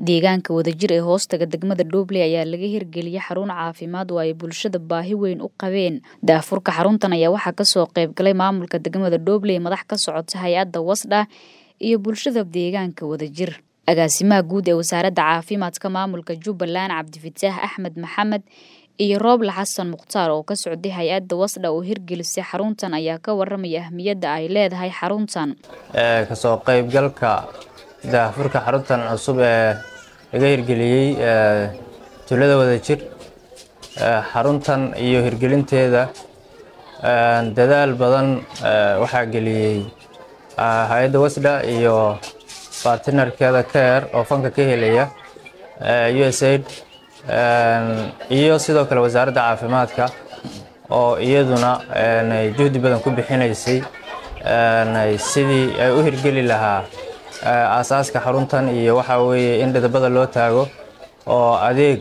Deegaanka wadajir ee hoostaga degmada Doobley ayaa laga hirgeliyay xarun caafimaad oo ay bulshada baahi weyn u qabeen. Daafurka xaruntan ayaa waxaa kasoo qayb galay maamulka degmada Doobley, madax ka socota hay-adda WASDA iyo bulshada deegaanka wadajir. Agaasimaha guud ee wasaaradda caafimaadka maamulka Jubbaland Cabdifataax Axmed Maxamed iyo Rooble Xasan Mukhtaar oo ka socday hay-adda WASDA oo hirgelisay xaruntan ayaa ka waramaya ahmiyadda ay leedahay xaruntan. kasoo qaybgalka daafurka xaruntan cusub ee laga hirgeliyey tuulada wadajir xaruntan iyo hirgelinteeda dadaal badan waxaa geliyey hay-adda wasda iyo bartnerkeeda care oo fanka ka helaya usaid iyo sidoo kale wasaaradda caafimaadka oo iyaduna juhdi badan ku bixinaysay sidii ay u hirgeli lahaa aasaaska xaruntan iyo waxaa weeye in dhidabada loo taago oo adeeg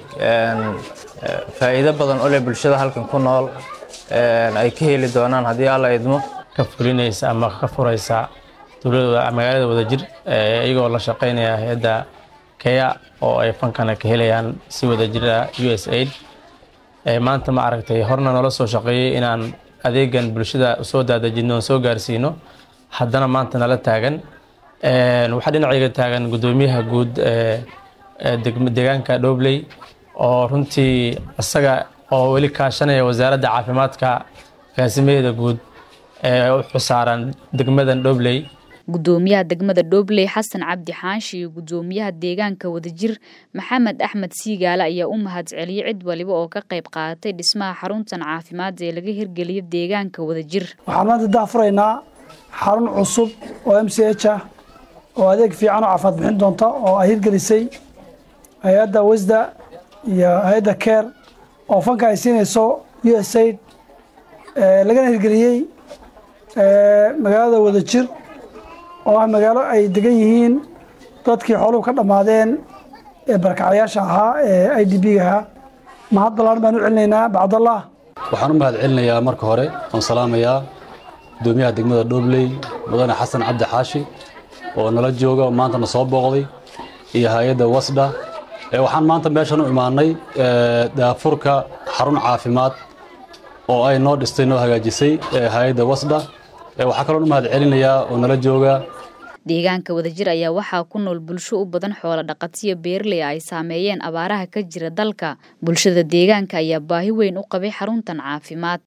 faa'iido badan u leh bulshada halkan ku nool ay ka heli doonaan haddii alla idmo ka fulinaysa ama ka furaysa tuulada magaalada wadajir iyagoo la shaqaynaya hay-adda kea oo ay fankana ka helayaan si wadajira u s aid maanta ma aragtay horna noola soo shaqeeyey inaan adeegan bulshada soo daadajino oon soo gaarsiino haddana maanta nala taagan waxaa dhinacayga taagan guddoomiyaha guud deegaanka Doobley oo runtii isaga oo weli kaashanaya wasaaradda caafimaadka agaasimaheeda guud ee u xusaaran degmadan Doobley Guddoomiyaha degmada Doobley Xasan Cabdi Xaashi iyo guddoomiyaha deegaanka wadajir Maxamed Axmed Siigaale ayaa u mahadceliyay cid waliba oo ka qayb qaadatay dhismaha xaruntan caafimaad ee laga hirgeliyay deegaanka wadajir. Waxaan maanta daafuraynaa xarun cusub oo MCH ah oo adeeg fiican oo caafimaad bixin doonta oo ay hirgelisay hay-adda wasda iyo hay-adda care oo fanka ay siinayso usaid lagana hirgeliyey magaalada wadajir oo ah magaalo ay degan yihiin dadkii xooluhu ka dhammaadeen ee barkacyaasha ahaa ee i d b-ga ahaa mahad ballaan baan u celinaynaa bacdallah waxaan u mahad celinayaa marka hore oon salaamayaa guddoomiyaha degmada Doobley mudane xasan cabdi xaashi oo nala jooga oo maantana soo booqday iyo hay-adda wasda waxaan maanta meeshan u imaanay daafurka xarun caafimaad oo ay noo dhistay noo hagaajisay hay-adda wasda waxaa kaloo u mahad celinayaa oo nala jooga deegaanka wadajir ayaa waxaa ku nool bulsho u badan xoolo dhaqatiyo beerley ay saameeyeen abaaraha ka jira dalka bulshada deegaanka ayaa baahi weyn u qabay xaruntan caafimaad